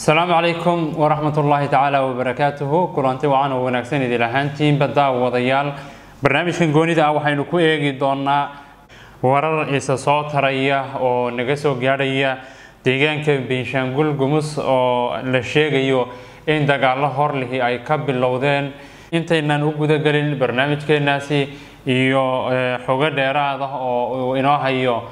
asalaamu calaykum waraxmat ullaahi tacaala wabarakaatuhu kulanti wacan oo wanaagsan idil ahaantiinba daawadayaal barnaamijkan goonida ah waxaynu ku eegi doonaa warar isa soo taraya oo naga soo gaadhaya deegaanka benshaangul gumus oo la sheegayo in dagaalo horlihi ay ka bilowdeen intaynan u gudagelin barnaamijkeenaasi iyo xogo dheeraad ah oo uu inoo hayo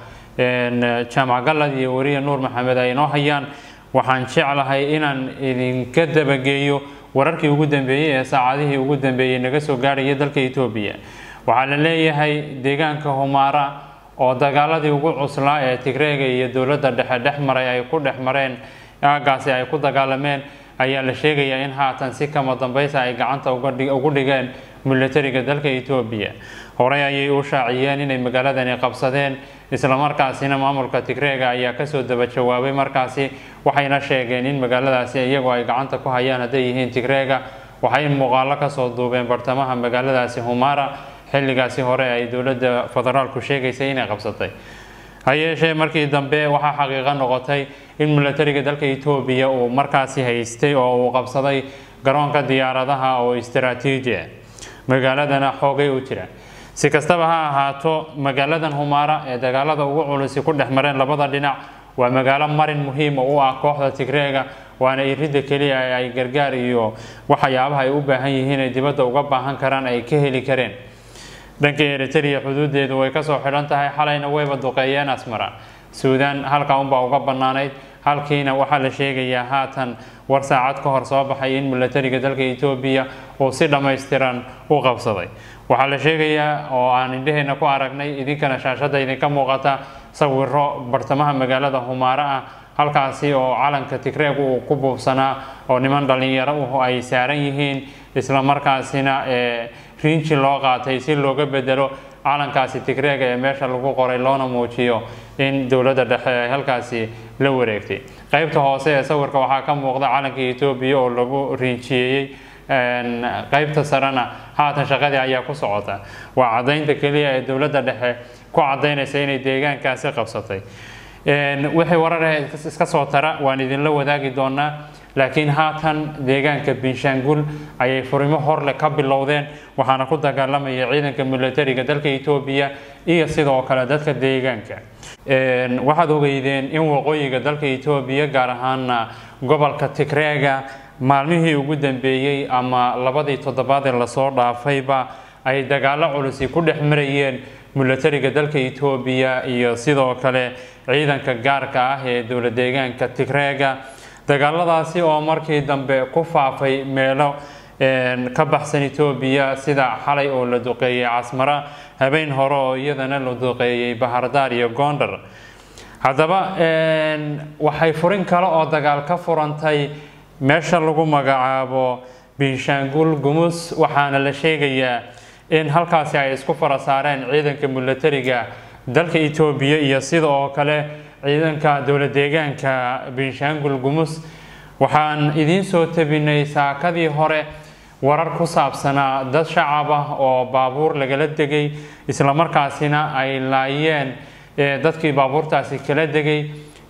jaamac galad iyo weriye nuur maxamed ay inoo hayaan waxaan jeclahay inaan idinka dabageeyo wararkii ugu dambeeyey ee saacadihii ugu dambeeyey naga soo gaadhaya dalka etoobiya waxaa la leeyahay deegaanka humaara oo dagaaladii ugu cuslaa ee tigreega iyo dowladda dhexe dhex maray ay ku dhex mareen aagaasi ay ku dagaalameen ayaa la sheegayaa in haatan si kama dambaysa ay gacanta ugu dhigeen milatariga dalka etoobiya horey ayay u shaaciyeen inay magaaladani qabsadeen islamarkaasina maamulka tigreega ayaa kasoo daba jawaabay markaasi waxayna sheegeen in magaaladaasi iyagoo ay gacanta ku hayaan hadday yihiin tigreega waxay muuqaalo kasoo duubeen bartamaha magaaladaasi humara xilligaasi hore ay dowladda federaalku sheegaysay inay qabsatay ha yeeshee markii dambe waxaa xaqiiqo noqotay in milatariga dalka etoobiya uu markaasi haystay oo uu qabsaday garoonka diyaaradaha oo istaraatiiji ah magaaladana xoogay u jira si kastaba ha ahaato magaaladan humaara ee dagaalada ugu culusi ku dhex mareen labada dhinac waa magaalo marin muhiima u ah kooxda tigreega waana iridda keliya ee ay gargaar iyo waxyaabaha ay u baahan yihiin ay dibadda uga baahan karaan ay ka heli kareen dhanka eritrea xuduudeedu way kasoo xidhan tahay xalayna wayba duqeeyeen asmara suudaan halkaa unbaa uga bannaanayd halkiina waxaa la sheegayaa haatan war saacad ka hor soo baxay in milatariga dalka etoobiya uu si dhammaystiran u qabsaday waxaa la sheegayaa oo aan indhaheenna ku aragnay idinkana shaashadda idinka muuqata sawiro bartamaha magaalada humaaro ah halkaasi oo calanka tigreeg uu ku buubsanaa oo niman dhallinyaro uh ay saaran yihiin islamarkaasina riinji loo qaatay si looga bedelo calankaasi tigreega ee meesha lagu qoray loona muujiyo in dowladda dhexe ay halkaasi la wareegtay qeybta hoose ee sawirka waxaa ka muuqda calanka etoobiya oo lagu riinjiyeeyey qeybta sarena haatan shaqadii ayaa ku socota waa caddaynta keliya ee dowladda dhexe ku caddaynaysa inay deegaankaasi qabsatay wixii warar ah iska soo tara waan idinla wadaagi doonaa laakiin haatan deegaanka benshaangul ayay furimo horle ka bilowdeen waxaana ku dagaalamaya ciidanka milatariga dalka etoobiya iyo sidoo kale dadka deegaanka waxaad ogeydeen in waqooyiga dalka etoobiya gaar ahaana gobolka tigreega maalmihii ugu dambeeyey ama labadii toddobaad ee lasoo dhaafayba ay dagaalo culusi ku dhex marayeen milatariga dalka etoobiya iyo sidoo kale ciidanka gaarka ah ee dowla deegaanka tigreega dagaaladaasi oo markii dambe ku faafay meelo ka baxsan etoobiya sida xalay oo la duqeeyey casmara habeen hore oo iyadana la duqeeyey bahardaar iyo gondar haddaba waxay furin kale oo dagaal ka furantay meesha lagu magacaabo benshaangul gumus waxaana la sheegayaa in halkaasi ay isku fara saareen ciidanka milatariga dalka etoobiya iyo sida oo kale ciidanka dowla deegaanka benshaangul gumus waxaan idiin soo tabinay saakadii hore warar ku saabsanaa dad shacab ah oo baabuur lagala degay islamarkaasina ay laayeen dadkii baabuurtaasi kala degay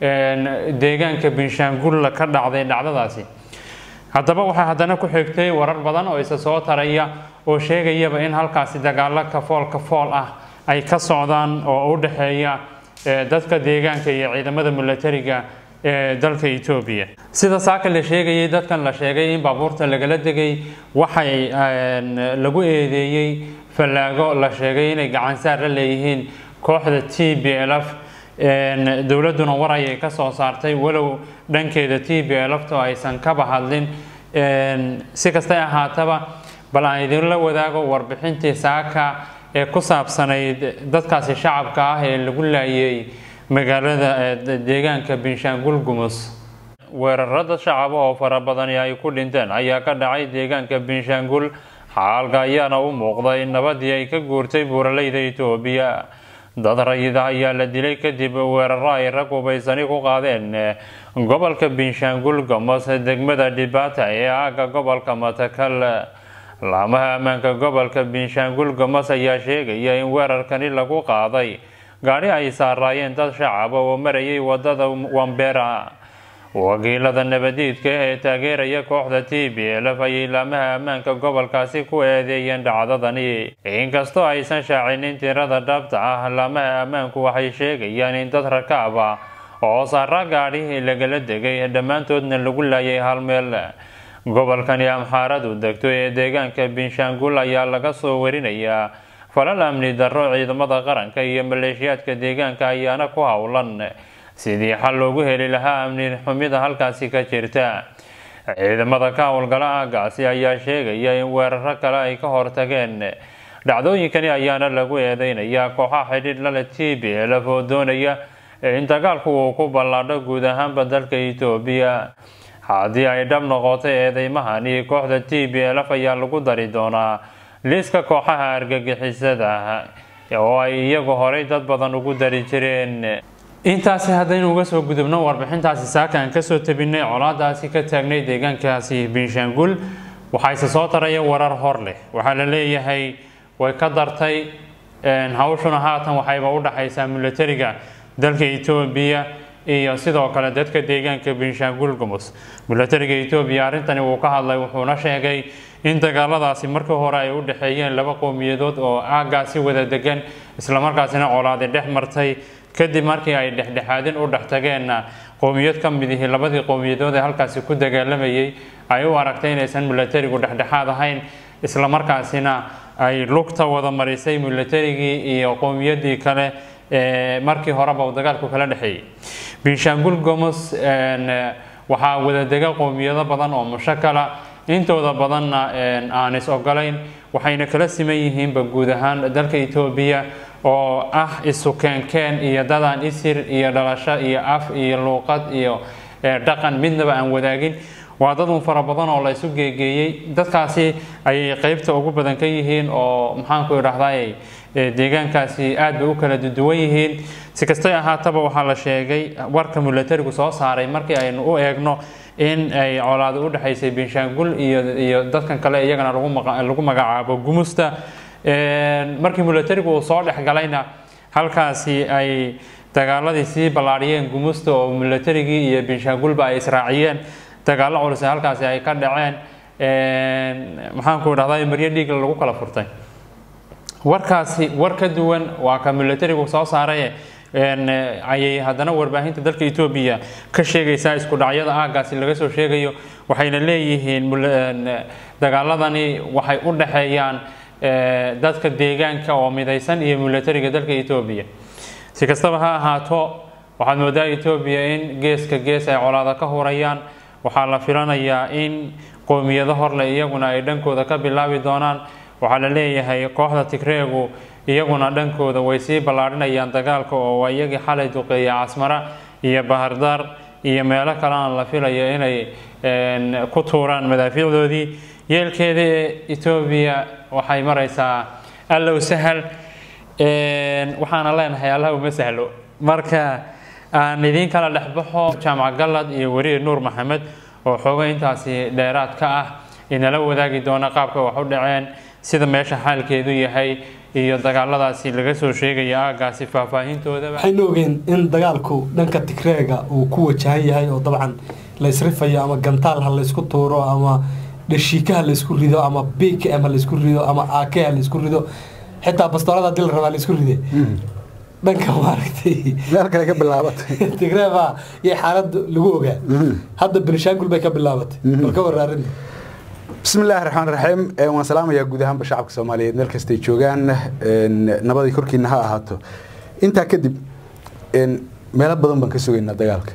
deegaanka benshaangulla ka dhacday dhacdadaasi haddaba waxaa haddana ku xigtay warar badan oo isa soo taraya oo sheegayaba in halkaasi dagaalo kafool kafool ah ay ka socdaan oo u dhexeeya dadka deegaanka iyo ciidamada milatariga ee dalka etoobiya sida saaka la sheegayay dadkan la sheegay in baabuurta lagala degay waxay lagu eedeeyey fallaago la sheegay inay gacansaar la leeyihiin kooxda t b lf dowladduna war ayay ka soo saartay walow dhankeeda t b lfto aysan kaba hadlin si kastay ahaataba bal aan idinla wadaago warbixintii saaka ee ku saabsanayd dadkaasi shacabka ah ee lagu laayay magaalada deegaanka benshaangul gumus weerarada shacaba oo fara badani ay ku dhinteen ayaa ka dhacay deegaanka benshaangul xaalka ayaana u muuqda in nabadii ay ka guurtay buuraleyda etoobiya dad rayida ayaa la dilay kadib weeraro ay rag hubaysani ku qaadeen gobolka benshaangul gumus degmada dhibaata ee aaga gobolka matakal laamaha ammaanka gobolka benshaangul gumus ayaa sheegaya in weerarkani lagu qaaday gaadhi ay saaraayeen dad shacaba oo marayay wadada wambera wakiilada nabadiidka ee taageeraya kooxda t b lf ayay laamaha ammaanka gobolkaasi ku eedeeyeen dhacdadani inkastoo aysan shaacinin tirada dhabta ah laamaha ammaanku waxay sheegayaan in dad rakaab ah oo saara gaadhi lagala degay dhammaantoodna lagu laayay hal meel gobolkani amxaaradu degto ee deegaanka binshaangul ayaa laga soo warinayaa falal amni darro ciidamada qaranka iyo maleeshiyaadka deegaanka ayaana ku howlan sidii xal loogu heli lahaa amni xumida halkaasi ka jirta ciidamada ka howlgala aagaasi ayaa sheegaya in weeraro kale ay ka hortageen dhacdooyinkani ayaana lagu eedeynayaa kooxaha xidhiidh lale t b lf oo doonaya in dagaalku uu ku ballaadho guud ahaanba dalka etoobiya haddii ay dhab noqoto eedeymahani kooxda t b lf ayaa lagu dari doonaa liiska kooxaha argagixisada oo ay iyagu horay dad badan ugu dari jireen intaasi haddaynu uga soo gudubno warbixintaasi saakaan kasoo tabinay colaadaasi ka taagnay deegaankaasi binshaangul waxaa ise soo taraya warar hor leh waxaa la leeyahay way ka dartay hawshuna haatan waxayba u dhaxaysaa milatariga dalka etoobiya iyo sidoo kale dadka deegaanka binshaangul gumus milatariga etoobiya arrintani wuu ka hadlay wuxuuna sheegay in dagaaladaasi markii hore ay u dhexeeyeen laba qowmiyadood oo aagaasi wada degan islamarkaasina colaadi dhex martay kadib markii ay dhexdhexaadin u dhex tageenna qowmiyad ka mid ihi labadii qowmiyadood ee halkaasi ku dagaalamayay ay u aragtay inaysan milatarigu dhexdhexaad ahayn islamarkaasina ay lugta wada marisay milatarigii iyo qowmiyadii kale ee markii horeba uu dagaalku kala dhexeeyey binshaangul gomus waxaa wadadega qowmiyado badan oo mushakala intooda badanna aan is ogolayn waxayna kala siman yihiinba guud ahaan dalka etoobiya oo ah isu keenkeen iyo dadaan isir iyo dhalasho iyo af iyo luuqad iyo dhaqan midnaba aan wadaagin waa dad un fara badan oo la isu geegeeyey dadkaasi ayay qeybta ugu badan ka yihiin oo maxaanku idhahday deegaankaasi aad bay u kala duwan yihiin si kastay ahaataba waxaa la sheegay warka milatarigu soo saaray markii aynu u eegno in ay colaado u dhexaysay binshaangul iyo iyo dadkan kale iyagana lagu magacaabo gumusta markii milatarigu uu soo dhexgalayna halkaasi ay dagaaladii sii ballaadhiyeen gumusta oo milatarigii iyo binshaangulba ay israaciyeen dagaallo culus halkaasi ay ka dhaceen maxaanku idhahdaa maryo dhiigla lagu kala furtay warkaasi war ka duwan waa ka milatarigu soo saaray ayay haddana warbaahinta dalka etoobiya ka sheegaysaa isku dhacyada aagaasi laga soo sheegayo waxayna leeyihiin dagaaladani waxay u dhexeeyaan dadka deegaanka oo midaysan iyo milatariga dalka etoobiya si kastaba ha ahaato waxaad moodaa etoobiya in geeska gees ay colaada ka hurayaan waxaa la filanayaa in qowmiyado horle iyaguna ay dhankooda ka bilaabi doonaan waxaa la leeyahay kooxda tigreegu iyaguna dhankooda way sii ballaadhinayaan dagaalka oo waa iyagii xalay duqeeyay casmara iyo bahardaar iyo meelo kalena la filayo inay ku tuuraan madaafiicdoodii yeelkeeda etoobiya waxay maraysaa allow sahal waxaana leenahay allah uma sahlo marka aan idiin kala dhexbaxo jaamac gallad iyo weriye nuur maxamed oo xooga intaasi dheeraad ka ah inala wadaagi doona qaabka wax u dhaceen sida meesha xaalkeedu yahay iyo dagaaladaasi laga soo sheegaya aagaasi faahfaahintoodaba waxaynu ogeen in dagaalku dhanka tigreega uu ku wajahan yahay oo dabcan la isrifayo ama gantaal ha laysku tuuro ama dhashiika ha laysku rido ama bkm ha laysku rido ama ak ha laysku rido xitaa bastoolada hadii la rabaa laysku ride dhanka maaragtay meel kale ka bilaabatay tigreeba iyo xaalada lagu ogaa hadda benishaangul bay ka bilaabatay bal ka waraarinta bismi illaahi raxmaan raxiim waan salaamayaa guud ahaanba shacabka soomaaliyeed meel kastay joogaan nabadii korkiina ha ahaato intaa kadib meelo badan baan ka sugaynaa dagaalka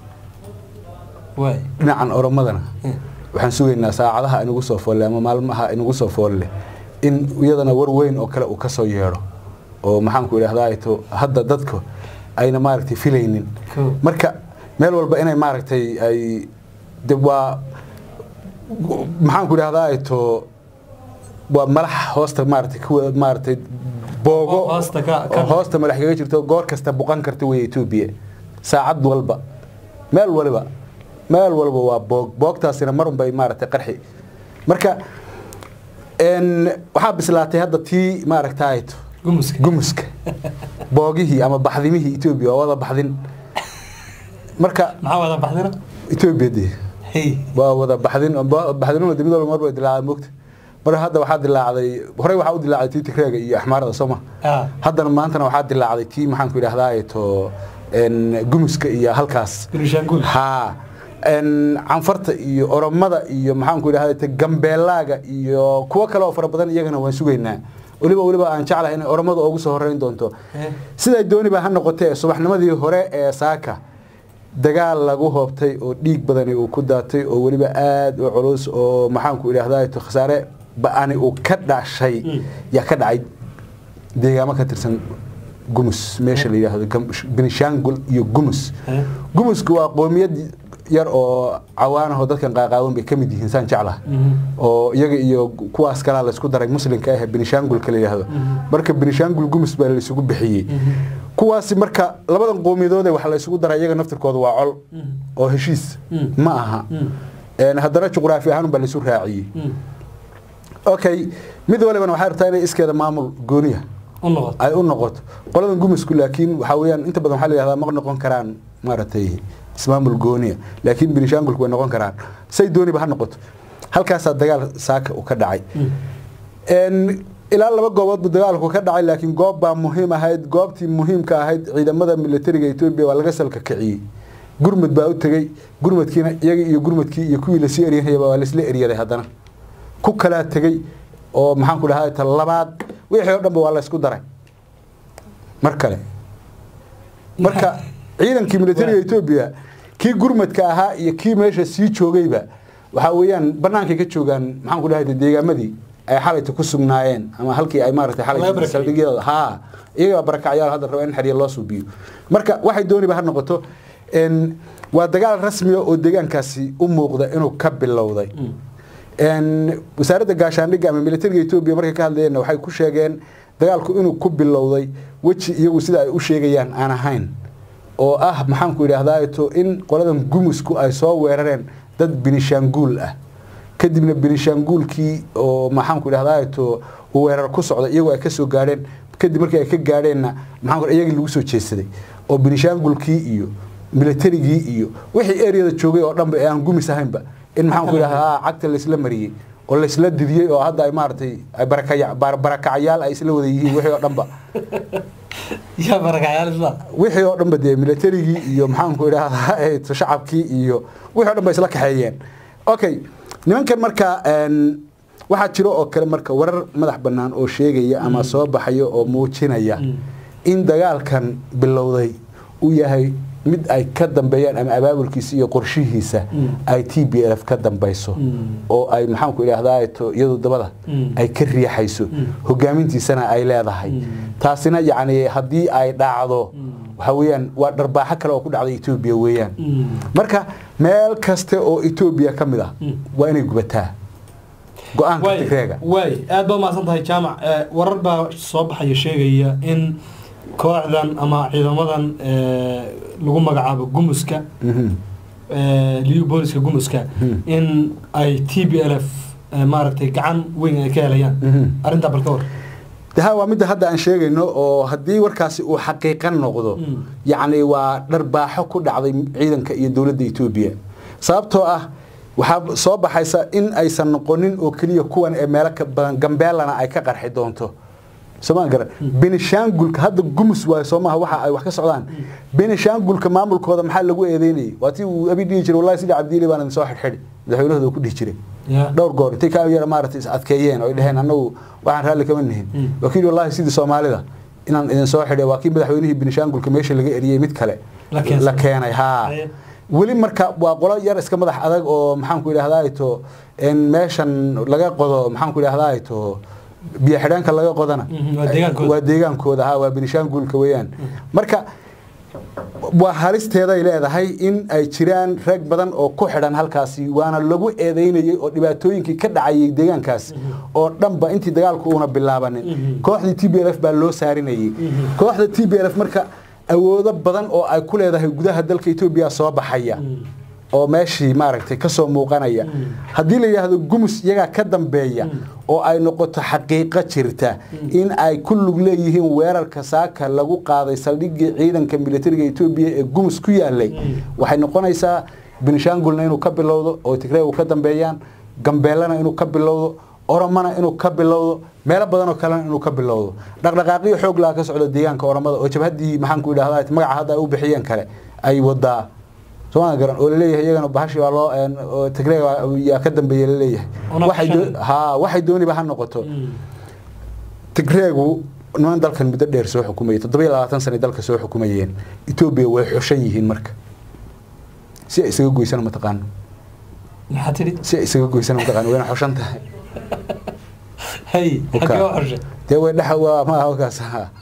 waay dhinacan oromadana waxaan sugaynaa saacadaha inagu soo foolle ama maalmaha inagu soo foolle in iyadana war weyn oo kale uu ka soo yeedho oo maxaanku idhahdaa to hadda dadka ayna maaragtay filaynin marka meel walba inay maaragtay ay de waa maxaanku idhahdaa to waa malax hoosta maaragtay kuwa maaragtay boogo Hoosta ka- ka- oo hoosta malax kaga jirto goor kasta buqan karta wey etoobiya saacad walba meel waliba meel walba waa boog boogtaasina marun bay maaragtay qarxi marka n waxaa bislaatay hadda tii maaragtay gumuska gumuska boogihii ama baxdimihii etoobiya waa wada baxdin marka maxaa wada baxdina etoobiya dee hey waa wada baxdin baxdinuna dib mid walba marba dilaacday moogta marka hadda waxaa dilaacday horey waxaa u dilaacday tii tigreega iyo axmaarada sooma ah haddana maantana waxaa dilaacday tii maxaan ku idhahdaa to en, gumuska iyo halkaas birishaangul haa en, canfarta iyo oromada iyo maxaan ku idhahdaa te gambeelaaga iyo kuwo kale oo fara badan iyagana waan sugaynaa weliba weliba aan jeclahay inay oromada ugu soo horeyn doonto Eh. siday dooniba ha noqotee subaxnimadii hore ee saaka dagaal lagu hoobtay oo dhiig badani uu ku daatay oo weliba aada u culus oo maxaanku idhahdaa to khasaare ba-ani uu ka dhashay Mm. yaa ka dhacay deegaamo ka tirsan gumus meesha la yidhaahdo Gam- benishangul iyo gumus Eh. gumusku waa qoomiyad yar oo cawaanaho dadkan qaaqaawan bay ka mid yihiin saan jeclaha Mhm. oo iyaga iyo kuwaas kalaa laysku daray muslimka ah ee benishangulka la yidhaahdo marka benishangul gumus baa laysugu bixiyey kuwaasi marka labadan qoomiyadoode waxa laysugu daray iyaga naftirkooda waa col oo heshiis Mm. ma aha Mm. Een, haddana juqraafi ahaan baa laysu raaciyey Mm. okay mid walibana waxay rabtaa inay iskeeda maamul gooniya u noqoto ay u noqoto qoladan gumusku laakiin waxaa weeyaan inta badan waxaa la yidhahdaa ma noqon karaan maaragtay ismaamul gooniya laakiin benishangulku way noqon karaan say dooniba ha noqoto halkaasaa dagaal saaka uu ka dhacay Mm. Een, ilaa laba goobood buu dagaalku ka dhacay laakiin goob baa muhiim ahayd goobtii muhiimka ahayd ciidamada militariga etoobiya waa laga salka kiciyey gurmud baa u tegey gurmudkiina iyagii iyo gurmudkii iyo kuwii lasii eryanayaba waa laisla eryaday haddana ku kalaa tegey oo maxaan ku dhahaa ta labaad wixii oo dhanba waa la isku daray mar kale marka ciidankii militariga etoobiya kii gurmadka ahaa iyo kii meesha sii joogayba waxaa weeyaan bannaankay ka joogaan maxaan ku dhahay deegaamadii ay xalayta ku sugnaayeen ama halkii ay maaragtay Laga xalayta barakaciyey. saldhigyada haa iyagaa barakacyaal hadda raba in xerya loo suubiyo marka waxay dooniba ha noqoto en, waa dagaal rasmiya oo deegaankaasi u muuqda inuu ka bilowday En, wasaaradda gaashaandhigga ama militariga etoobiya markay ka hadlayeenna waxay ku sheegeen dagaalku inuu ku bilowday weji iyagu sida ay u sheegayaan aan ahayn oo ah maxaanku idhaahdaa to in qoladan gumusku ay soo weerareen dad binishaanguul ah kadibna binishaanguulkii oo maxaanku idhahdaa to uu weerar ku socda iyagoo ay ka soo gaadheen kadib markii ay ka gaadheenna maxaan ku iyagii lagu soo jeedsaday oo binishaangulkii iyo militarigii iyo wixii ereyada joogay oo dhanba ee aan gumis ahaynba in maxaan ku idhahdaa cagta laysla mariyey oo laysla didiyey oo hadda ay maaragtay ay barakaya- bar- barakacyaal ay isla wada yihiin wixii oo dhanba yaa barakacyaal isla wixii oo dhanba dee militarigii iyo maxaanku idhahdaa eh, shacabkii iyo wixii oo dhan ba isla kaxeeyeen okay nimankan marka en, waxaa jiro oo kale marka warar madax bannaan oo sheegaya ama soo baxaya oo muujinaya in dagaalkan bilowday uu yahay mid ay ka dambeeyaan ama abaabulkiisa iyo qorshihiisa Mm. ay t b f ka dambayso Mm. oo ay maxaanku idhahdaa to iyadu dabada Mm. ay ka riixayso Mm. hogaamintiisana ay leedahay Mm. taasina yacni haddii ay dhacdo Mm. waxa weeyaan waa dharbaaxo kale oo ku dhacday etoobiya weeyaan Mm. marka meel kaste oo etoobiya ka mid ah Mm. waa inay gubataa go-aanka waay tigreega waay aad baa umahadsan tahay jaamac Eh, warar baa soo baxaya sheegaya in kooxdan ama ciidamadan eh, lagu magacaabo gumuska Mhm. eh, liu booliska gumuska Hmm. in ay t b l f eh, maaragtay gacan weyn ay ka helayaan Mhm. arrintaa bal ka war daha waa midda hadda aan sheegayno oo haddii warkaasi uu xaqiiqan noqdo Mm. yacni waa dharbaaxo ku dhacday ciidanka iyo dowladda etoobiya sababtoo ah waxaa soo baxaysa in aysan noqonin oo keliya kuwan ee meelo ka badan gambeelana ay ka qarxi doonto somaa garan benishaangulka hadda gumus waayo soo maaha waxa ay wax ka socdaan benishaangulka maamulkooda maxaa lagu eedeynayay waa tii uu abi dhihi jiray wallahi sidii cabdiili baan idin soo xidhxidhi madaxweynahooda uu ku dhihi jiray Ya. dhowr goor intay ka yara maaragtay is adkeeyeen oo ay dhaheen annagu waxaan raalli kama nihin Mm. waa kii wallahi sidii soomaalida inaan idin soo xidhay waa kii madaxweynihii benishaangulka meesha laga eriyey mid kale La keensaday. la keenay haa Aye. weli marka waa qolo yar iska madax adag oo maxaanku idhahdaa to in meeshan laga qodo maxaanku idhahdaa to biyo xidhaanka laga qodana Mhm, waa deegaankooda. waa deegaankooda ha waa benishaangulka weeyaan marka waa halisteeday leedahay in ay jiraan rag badan oo ku xidhan halkaasi waana lagu eedeynayay oo dhibaatooyinkii ka dhacayay deegaankaas oo dhanba intii dagaalku uuna bilaabanin Mhm. kooxdii t b l f baa loo saarinayay Mhm. kooxda t b l f marka awoodo badan oo ay ku leedahay gudaha dalka etoobiya soo baxaya Mm. oo meeshii maaragtay kasoo muuqanaya haddii la yidhaahdo gumus iyagaa ka dambeeya oo ay noqoto xaqiiqo jirta in ay ku lug leeyihiin weerarka saaka lagu qaaday saldhigii ciidanka militariga etoobiya ee gumus ku yaalay waxay noqonaysaa benishangulna inuu ka bilowdo oo tigreegu ka dambeeyaan gambeelana inuu ka bilowdo oromana inuu ka bilowdo meelo badanoo kalena inuu ka bilowdo dhaqdhaqaaqyo xoog laha ka socda deegaanka oromada oo jabhaddii maxaanku idhahda magaca hadda ay u bixiyeen kale ay wadaa sooma garan oo laleeyahay iyagana bahashi waa loo tigreeg yaa ka dambeeya laleeyahay ha waxay dooniba ha noqoto tigreegu niman dalkan muddo dheer soo xukumayay toddobiyo labaatan sana dalka soo xukumayeen etoobiya way xushan yihiin marka si ay isaga goysana mataqaano maxaa tidhi si ay isaga goysana mataqaano wayna xushan tahay hay xagee u xushay dee way dhexa waa ma halkaas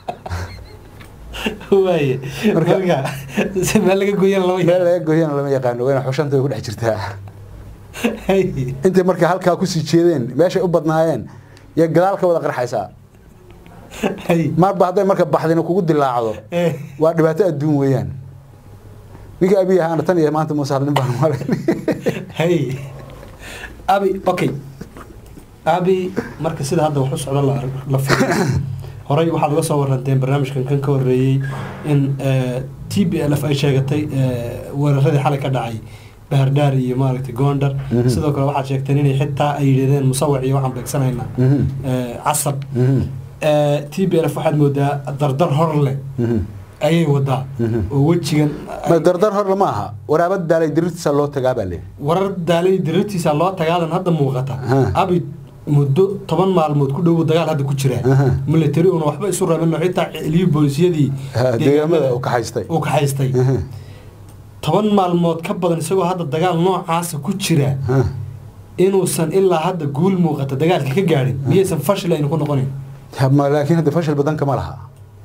waaye marka meel laga gooyana lama meel laga gooyana lama yaqaano wayna xushanta way ku dhex jirtaa hay intay marka halkaa kusii jeedeen meeshay u badnaayeen iyo gadaal ka wada qarxaysaa hay marba hadday marka baxdina kugu dilaacdo eh waa dhibaato adduun weeyaan ninkii abiy ahaana tan iyo maanta muuse hadlin baan malayn hay abi okay abi marka sida hadda wax u socda la la fiiriyo horey waxaad uga soo waranteen barnaamijkan kan ka horreeyey in t b l f ay sheegatay eh, weeraradii xalay ka dhacay bahardhaar iyo maaragtay gondar Mhm. sidoo kale waxaad sheegteen inay xitaa ay yidhahdeen musawac iyo waxaan beegsanaynaa Mhm. eh, casab t b l f waxaad moodaa dardar hor leh ayay wadaa Mhm. oo wejigan ma dardar hor lama aha waraabad daalay dirirtiisa loo tagaa baa le warar daalay dirartiisa loo tagaadan hadda muuqata Aha. abi muddo toban maalmood ku dhow dagaal hadda ku jira Aha. military una waxba isu rabin oo xitaa celiyo boolisiyadii deegaamada u kaxaystay uu kaxaystay toban maalmood ka badan isagoo hadda dagaal noocaasa ku jira inuusan ilaa hadda guul muuqata dagaalka ka gaadhin miyaysan fashil aynu ku noqonayn Ma- laakiin hadda fashil badan kama laha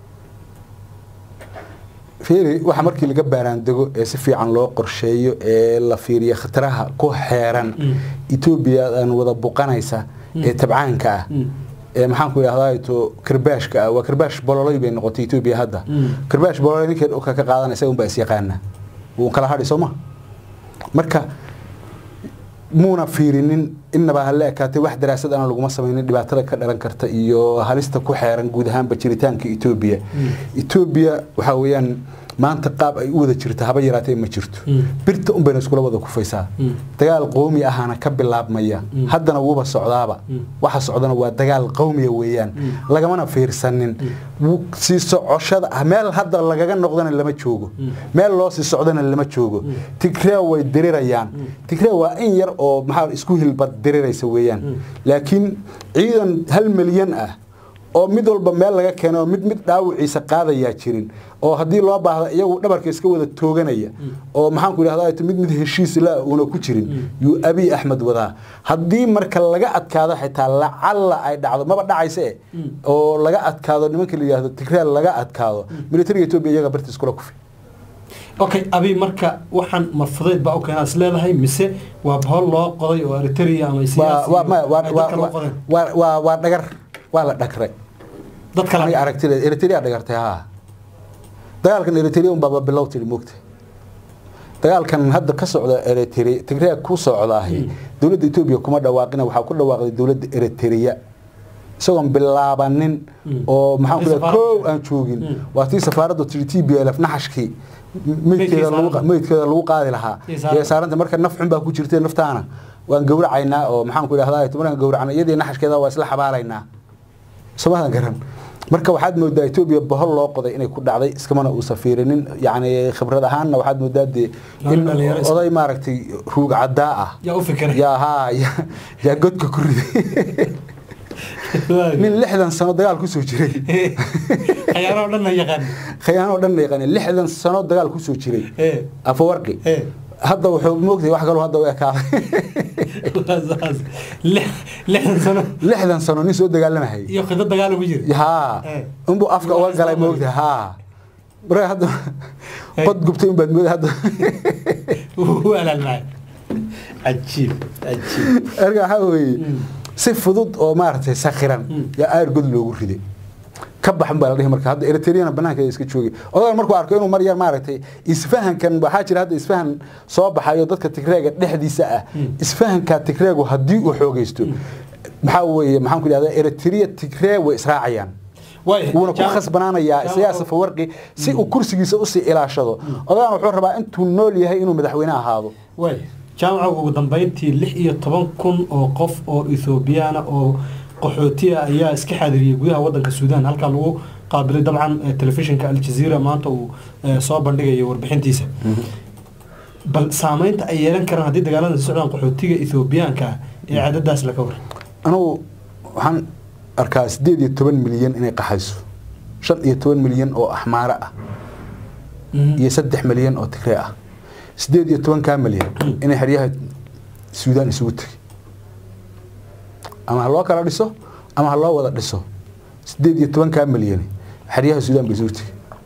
fiiri waxa markii laga baaraandego ee si fiican loo qorsheeyo ee la fiiriyo khataraha ku xeeran Mm. etoobiya aan wada buqanaysa ee tabcaanka ah Mm. ee maxaan ku idhahdaa to karbaashka ah waa karbaash bololay bay noqotay etoobiya hadda Mm. karbaash bololay ninkay dhulka ka qaadanaysa unbaa is yaqaana wuu kala hadhi soo ma marka muuna fiirinin innaba hala ekaatay wax daraasad aan laguma samaynin dhibaatada ka dhalan karta iyo halista ku xeeran guud ahaanba jiritaanka etoobiya etoobiya waxaa weeyaan maanta qaab ay u wada jirta haba yaraatee ma jirto Mm. birta un bayna iskula wada kufaysaa Mm. dagaal qowmi ahana ka bilaabmaya Mm. haddana wuuba socdaaba Mm. waxa socdana waa dagaal qowmiya weeyaan Mm. lagamana fiirsanin Wuu- sii socoshada ah, meel hadda lagaga noqdana lama joogo Mm. meel loo sii socdana lama joogo tigree way dirirayaan tigree waa in yar oo maxaa isku hilbad diriraysa weeyaan Mm. laakiin ciidan hal milyan ah oo mid walba meel laga keeno oo mid mid dhaawiciisa qaadayaa jirin oo haddii loo baahda iyagu dhabarka iska wada tooganaya oo maxaanku idhahdaa mid mid heshiis la una ku jirin yuu abiy axmed wadaa haddii marka laga adkaado xitaa lacalla ay dhacdo maba dhacayse oo laga adkaado nimanka la yidhahdo tigreel laga adkaado militariga etoobiya iyaga bartiis kula kufi okay abi marka waxaan ma fudayd baa u keenaa is leedahay mise waa bahol loo qoday oo eritrea ama waa siyaasi waa maya waa ay dadka loo waa qodeen waa waa waa dhagar waa la dhagray dad kale aniga aragtida eritrea dhagartay haa dagaalkan eritrea unbaaba bilow tiri moogta dagaalkan hadda ka socda eritrea tigrea ku socdaahi dowladda etoobiya kuma dhawaaqina waxaa ku dhawaaqday dowladda eritrea isagoon bilaabanin Mm. oo maxaan ku Tii dhahay safaaradda. kow aan joogin Mm. waa tii safaaraddu tiri t b l f naxashkii meydkeeda lagu saaran. meydkeeda lagu qaadi lahaa Tii saaran. ee saaranta marka naf xun baa ku jirtay naftaana waan gowracaynaa oo maxaan ku idhahdaa markaan gowracna iyadii naxashkeeda waa isla xabaalaynaa somadan garan marka waxaad moodaa etoobiya bohol loo qoday inay ku dhacday iskamana uusan fiirinin yacni khibrad ahaanna waxaad moodaa dee in Nolol dhalinyaro iska- oday maaragtay ruug caddaa ah yaa u fikiray yaa haa yaa- yaa godka ku riday nin lixdan sano dagaal kusoo jiray xayaano dhan na yaqaan khayaano dhan la yaqaani lixdan sano dagaal kusoo jiray ee afawarqi ee hadda wuxuu moogtay wax kaloo hadda u ekaaday waa saas Lix- lixdan sano lixdan sano nin soo dagaalamahay iyo khido dagaal ugu jira haa Eh. unbuu afka uga galay moogtay haa marka hadda Eh. qod gubtay unbaad mooday hadda wuu alaalmacay cajiib cajiib erga waxaa weeye Mm. si fudud oo maaragtay sakhiran Mm. yaa aar god loogu riday ka baxan baa la dhihi marka hadda eritreyana banaankeeda iska joogay odagan markuu arko inuu mar yar maaragtay isfahankan waxaa jira hadda isfahan soo baxayo dadka tigreega dhexdiisa ah isfahanka tigreegu haddii uu xoogaysto maxaa weeye maxaan ku idhahdaa eritrea tigree way israacayaan wuuna ku khasbanaanayaa isagaa safawarqi si uu kursigiisa usii ilaashado odagan wuxuu rabaa intuu nool yahay inuu madaxweyne ahaado waay jaamaca ugu dambeyntii lix iyo toban kun oo qof oo ethoobiyaana oo qaxootiya ayaa iska xaadiriyey gudaha wadanka suudaan halkaa lagu qaabilay dabcan telefishinka aljaziira maanta uu soo bandhigayo warbixintiisa bal saameynta ay yeelan karaan haddii dagaalada si socdaan qaxootiga ethoobiyaanka ah ee cadadaas laga waran anugu waxaan arkaa sideed iyo toban milyan inay qaxayso shan iyo toban milyan oo axmaaro ah iyo saddex milyan oo tigree ah sideed iyo tobankaa milyan inay xeryaha suudaan isugu tegay ama ha loo kala dhiso ama ha loo wada dhiso sideed iyo tobankaa milyan xeryaha suudaan bay isugu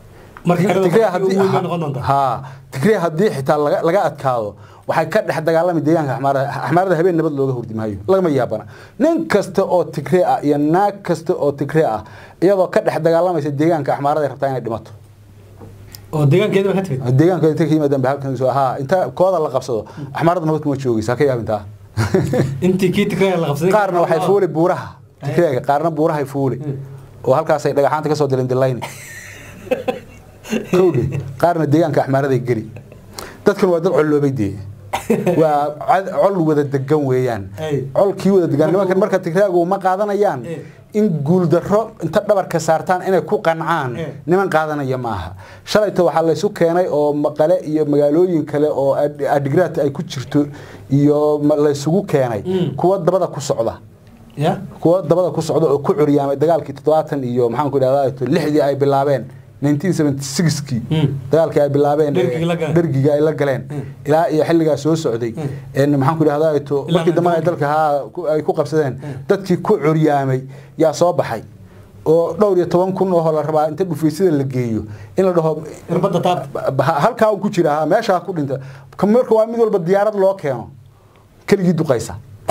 tegay ha tigree haddii xitaa laga adkaado waxay ka dhex dagaalami deegaanka axmaarada axmaarada habeen nabad looga hurdi maayo lagama yaabana nin kasta oo tigree ah iyo naag kasta oo tigree ah iyadoo ka dhex dagaalamaysa deegaanka axmaarada rabtaa inay dhimato oo deegaankeeda ka timid deegaanka inta ka yimaadaan ba halkan soo ha inta kooda la qabsado axmaarada nabad kuma joogaysa ha ka yaabintaa intii kii tigree la qabsaday qaarna waxay fuuli buuraha tigreega qaarna buurahay fuuli oo halkaasay dhagaxaanta kasoo dilan dilayni kowdhi qaarna deegaanka axmaaraday geli dadkan waa dad colloobay dee waa col wada degan weeyaan colkii wada degan nimankan marka tigraagu ma qaadanayaan in guuldaro inta dhabarka saartaan inay ku qancaan niman qaadanaya maaha shalayta waxaa laysu keenay oo maqale iyo magaalooyin kale oo adigraad ay ku jirto iyo laysugu keenay kuwa dabada ku socda kuwa dabada ku socda oo ku curyaamay dagaalkii toddobaatan iyo maxaan ku idhahdaa lixdii ay bilaabeen 1976kii dagaalkii ay bilaabeen dhergiga ay la galeen ilaa iyo xilligaa soo socday maxaan ku idhahdaa to markii dambe ay dalka haa ay ku qabsadeen dadkii ku curyaamay yaa soo baxay oo dhowr iyo toban kun oo la rabaa inta dhufeysada la geeyo in la dhaho halkaa ku jira meeshaa ku dhinta marka waa mid walba diyaarad loo keeno keligii duqaysa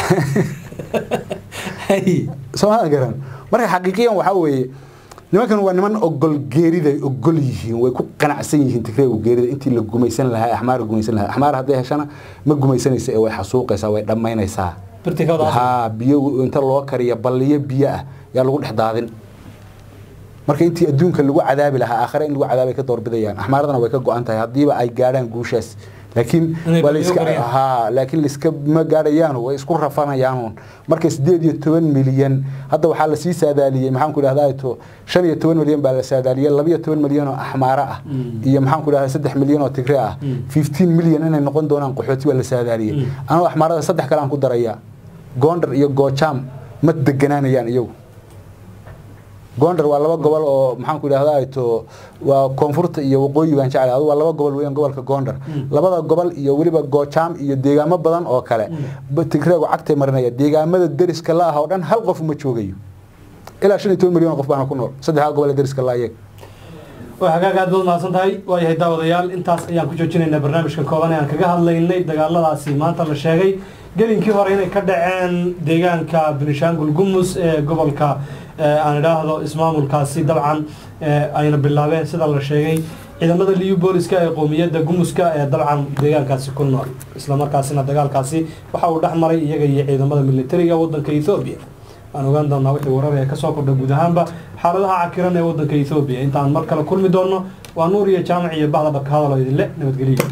soomaalia garan marka xaqiiqiyan waxaa weeye nimankan waa niman ogol geerida ogol yihiin way ku qanacsan yihiin tigreegu geerida intii la gumaysan lahaa axmaar gumaysan lahaa axmaar hadday heshana ma gumaysanaysa ee way xasuuqaysaa way dhammaynaysaa ha biyo inta loo kariya balliyo biyo ah yaa lagu dhex daadin marka intii adduunka lagu cadaabi lahaa aakhare in lagu cadaabay ka doorbidayaan axmaaradana way ka go-an tahay haddiiba ay gaadhaan guushaas laakiin waa laiska haa laakiin laiska ma gaadhayaan way isku rafanayaan marka sideed iyo toban milyan hadda waxaa lasii saadaaliyey maxaan ku idhahdaa to shan iyo toban milyan baa la saadaaliyey laba iyo toban milyan oo axmaaro ah iyo maxaan ku idhahdaa saddex milyan oo tigre ah fifteen milyan inay noqon doonaan qaxooti baa la saadaaliyey anoo axmaarada saddex kale aan ku darayaa gondar iyo goojaam ma deganaanayaan iyagu gondar waa laba gobol oo maxaan ku idhahdaa to waa koonfurta iyo waqooyi baan jeclay adu waa laba gobol weeyaan gobolka gondar labada gobol iyo weliba goojaam iyo deegaamo badan oo kale tigreegu cagtay marinaya deegaamada deriska la ah oo dhan hal qof ma joogayo ilaa shan iyo toban milyan oo qof baana ku nool saddexdaa gobol ee deriska la ayag waa hagaag aad baad mahadsan tahay waayahay daawadayaal intaas ayaan ku joojinaynaa barnaamijka kooban ee aan kaga hadlaynay dagaaladaasi maanta la sheegay gelinkii hore inay ka dhaceen deegaanka benishaangul gumus ee gobolka aan idhaahdo ismaamulkaasi dabcan ayna bilaabeen sida la sheegay ciidamada liyu booliska ee qowmiyadda gumuska ee dabcan deegaankaasi ku nool islamarkaasina dagaalkaasi waxa uu dhex maray iyaga iyo ciidamada militariga wadanka ethoobiya waan ogaan doonaa wixii warar ee kasoo kordha guud ahaanba xaaladaha cakiran ee wadanka ethoobiya intaan mar kale kulmi doonno waa nuur iyo jaamac iyo bahda dhabka hadalo idinle nabadgeliyo